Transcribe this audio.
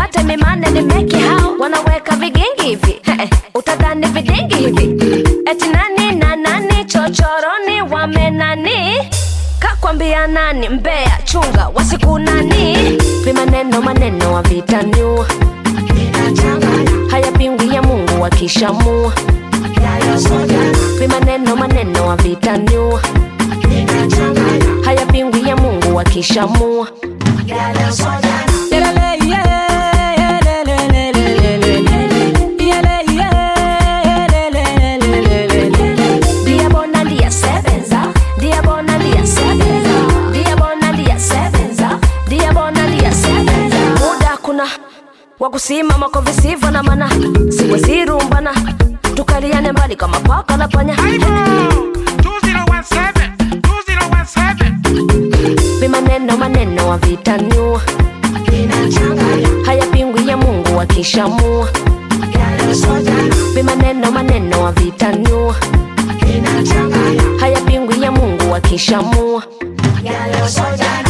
mate mimane ni meki hao wanaweka vigingi hivi utadhani vidingi hivi eti nani na nani chochoroni wamenani kakwambia nani mbea chunga wasiku nani vimaneno maneno wa vitaniu hayapingwi ya mungu wakishamua vimaneno maneno wa vitaniu hayapingwi ya mungu wakishamua Dia bona dia sevenza, dia bona dia sevenza, dia bona dia sevenza, dia bona dia sevenza. Muda kuna wa kusimama kwa visivyo na maana, siwezirumbana tukaliane mbali kama paka na panya. 2017 2017 Vimaneno maneno wa vitaniu hayapingwi ya Mungu akishamua. Vimaneno maneno wa vitaniu hayapingwi ya Mungu akishamua. Yellow soldier